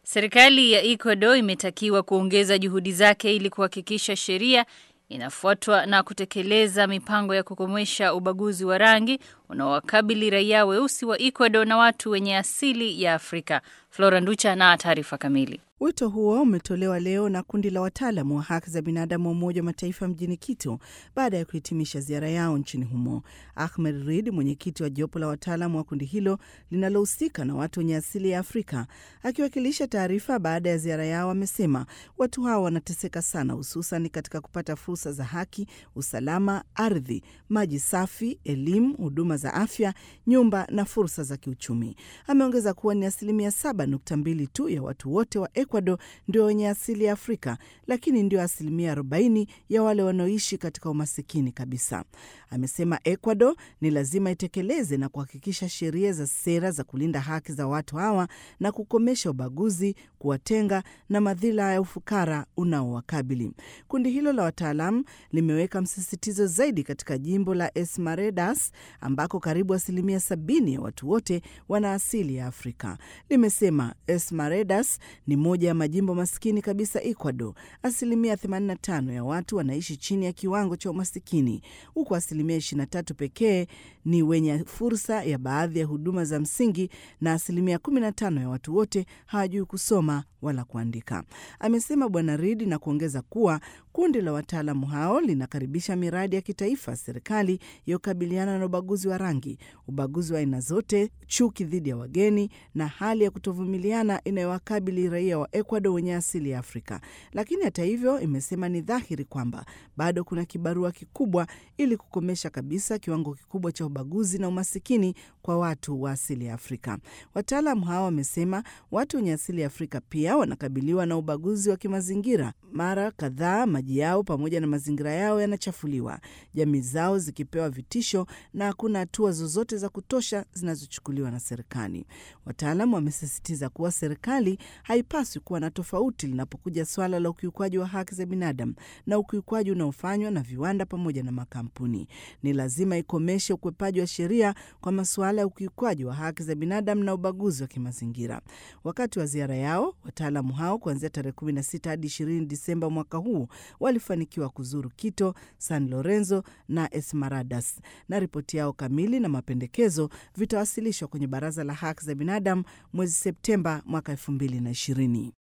Serikali ya Ecuador imetakiwa kuongeza juhudi zake ili kuhakikisha sheria inafuatwa na kutekeleza mipango ya kukomesha ubaguzi wa rangi unaowakabili raia weusi wa Ecuador na watu wenye asili ya Afrika. Flora Nducha na taarifa kamili. Wito huo umetolewa leo na kundi la wataalamu wa haki za binadamu wa Umoja wa Mataifa mjini Quito baada ya kuhitimisha ziara yao nchini humo. Ahmed Reid, mwenyekiti wa jopo la wataalamu wa kundi hilo linalohusika na watu wenye asili ya Afrika, akiwakilisha taarifa baada ya ziara yao, amesema watu hao wanateseka sana, hususan katika kupata fursa za haki, usalama, ardhi, maji safi, elimu, huduma za afya, nyumba na fursa za kiuchumi. Ameongeza kuwa ni asilimia 7.2 tu ya watu wote wa Ecuador ndio wenye asili ya Afrika, lakini ndio asilimia 40 ya wale wanaoishi katika umasikini kabisa. Amesema Ecuador ni lazima itekeleze na kuhakikisha sheria za sera za kulinda haki za watu hawa na kukomesha ubaguzi, kuwatenga na madhila ya ufukara unaowakabili. Kundi hilo la wataalamu limeweka msisitizo zaidi katika jimbo la Esmeraldas ambako karibu asilimia sabini ya watu wote wana asili ya Afrika. Limesema Esmeraldas ni moja ya majimbo maskini kabisa Ecuador. Asilimia 85 ya watu wanaishi chini ya kiwango cha umasikini, huku asilimia 23 pekee ni wenye fursa ya baadhi ya huduma za msingi, na asilimia 15 ya watu wote hawajui kusoma wala kuandika, amesema Bwana Reid, na kuongeza kuwa kundi la wataalamu hao linakaribisha miradi ya kitaifa serikali ya kukabiliana na ubaguzi wa rangi, ubaguzi wa aina zote, chuki dhidi ya wageni na hali ya kutovumiliana inayowakabili raia wa Ecuador wenye asili ya Afrika. Lakini hata hivyo, imesema ni dhahiri kwamba bado kuna kibarua kikubwa ili kukomesha kabisa kiwango kikubwa cha ubaguzi na umasikini kwa watu wa asili ya Afrika. Wataalamu hao wamesema watu wenye asili ya Afrika pia wanakabiliwa na ubaguzi wa kimazingira. Mara kadhaa maji yao pamoja na mazingira yao yanachafuliwa, jamii zao zikipewa vitisho na hakuna hatua zozote za kutosha zinazochukuliwa na serikali. Wataalamu wamesisitiza kuwa serikali haipaswi kuwa na tofauti linapokuja swala la ukiukwaji wa haki za binadamu na ukiukwaji unaofanywa na viwanda pamoja na makampuni. Ni lazima ikomeshe ukwepaji wa sheria kwa masuala ya ukiukwaji wa haki za binadamu na ubaguzi wa kimazingira. Wakati wa ziara yao, wataalamu hao kuanzia tarehe 16 hadi 20 Disemba mwaka huu walifanikiwa kuzuru Quito, San Lorenzo na Esmeraldas, na ripoti yao kamili na mapendekezo vitawasilishwa kwenye Baraza la Haki za Binadamu mwezi Septemba mwaka 2020.